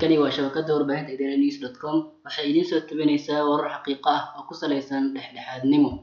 halkani waa shabakada warbaahinta idaaha news dot com waxay idiin soo tabinaysaa warar xaqiiqo ah oo ku saleysan dhexdhexaadnimo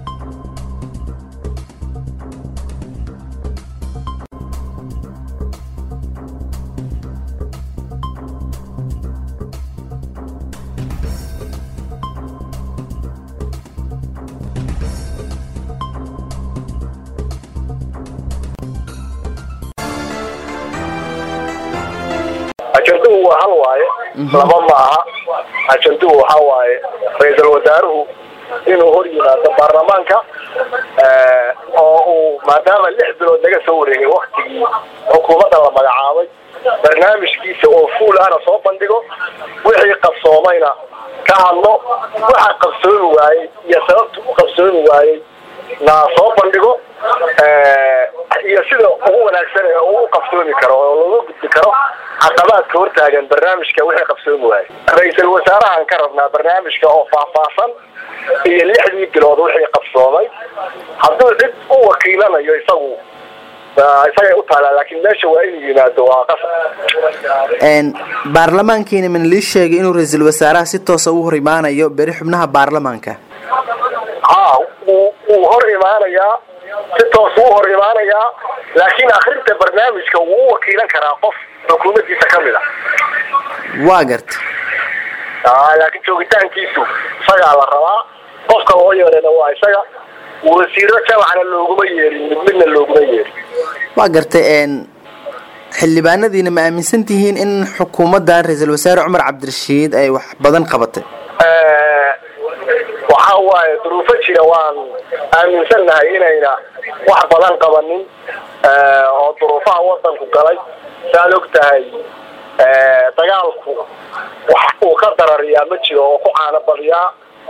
ajanduhu waa hal waaye laba ma aha ajanduhu waxa waaye ra-iisul wasaaruhu inuu hor yimaado baarlamaanka oo uu maadaama lix bilood laga soo wareegay waktigii xukuumadda la magacaabay barnaamijkiisa oo fuul ahna soo bandhigo wixii qabsoomayna ka hadlo waxa qabsoomi waayey iyo sababta u qabsoomi waayey na soo bandhigo iyo sida ugu wanaagsan ee uu qabsoomi karo oo looga gudbi karo caqabaadka hortaagan barnaamijka wixii qabsoomi waayey ra-iisul wasaarahan ka rabnaa barnaamijka oo faahfaahsan iyo lixdii bilood wixii qabsoomay hadduu cid u wakiilanayo isagu isagay u taalaa laakiin meesha waa inuu yimaado waa qasab baarlamaankiina mana lii sheegay inuu ra-iisul wasaaraha si toosa u hor imaanayo beri xubnaha baarlamaanka ha wuu wuu hor imaanayaa si toos wuu hor imaanayaa laakiin akrinta barnaamijka wuu u wakiilan karaa qof xukuumaddiisa ka mid a waa garta laakiin joogitaankiisu isagaa la rabaa qofka loo yeerana waa isaga wasiiro jamacna looguma yeerin mid midna looguma yeerin waa gartay xildhibaanadiina ma aaminsan tihiin in xukuumaddan ra-iisul wasaare cumar cabdirashiid ay wax badan qabatay waxa waaye duruufo jira waan aaminsannahay inayna wax badan qabanin oo duruufaha wadanku galay saad og tahay dagaalku wax uu ka darariyaa ma jiro oo ku caano badiyaa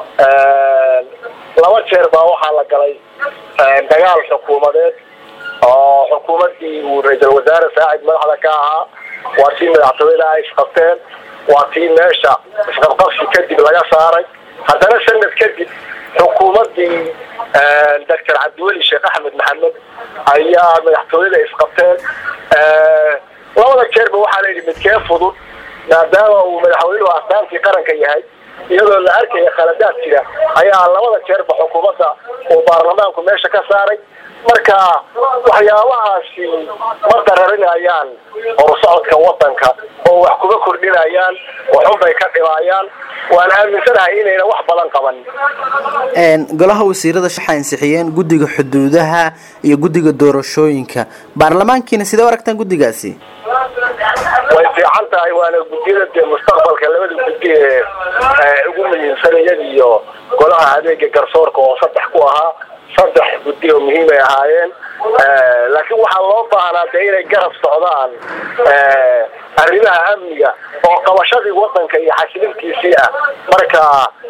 laba jeer baa waxaa la galay dagaal xukuumadeed oo xukuumaddii uu ra-iisul wasaare saacid madaxda ka ahaa waa tii madaxtooyada ay isqabteen waa tii meesha isqabqabsi kadib laga saaray haddana sanad kadib xukuumaddii doctor cabdiweli sheekh axmed maxamed ayaa madaxtooyada isqabteen labada jeerba waxaa layidhi midkee fudud maadaama uu madaxweynuhu astaantii qaranka yahay iyadoo la arkaya khaladaad jira ayaa labada jeerba xukuumadda uu baarlamaanku meesha ka saaray marka waxyaabahaasi ma dararinayaan horusocodka wadanka oo wax kuma kordhinayaan waxunbay ka dhimaayaan waan aaminsanahay inayna wax badan qabanin golaha wasiirada waxay ansixiyeen guddiga xuduudaha iyo guddiga doorashooyinka baarlamaankiina sidee u aragtaan guddigaasi way fiican tahay waana guddiyada dee mustaqbalka labada guddi ee ugu muhiimsan iyada iyo golaha adeega garsoorka oo saddex ku ahaa saddex guddi oo muhiim ay ahaayeen laakiin waxaa loo baahnaa dee inay garab socdaan arrimaha amniga oo qabashadii wadanka iyo xasilintiisii ah marka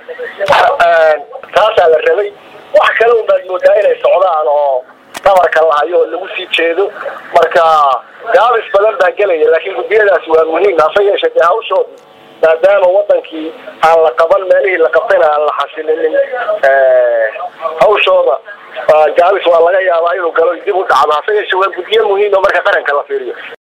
taasaa la rabay wax kale unbaad moodaa inay socdaan oo dhabarka lahayo oo lagu sii jeedo marka gaabis badan baa gelaya laakiin guddiyadaasi waa muhiim hase yeeshee dee hawshoodi maadaama wadankii aan la qaban meelihii la qabtayna aan la xasilinin hawshooda gaabis waa laga yaabaa inuu galo dib u dhacdo hase yeeshee waa guddiyo muhiim oo marka qaranka la fiiriyo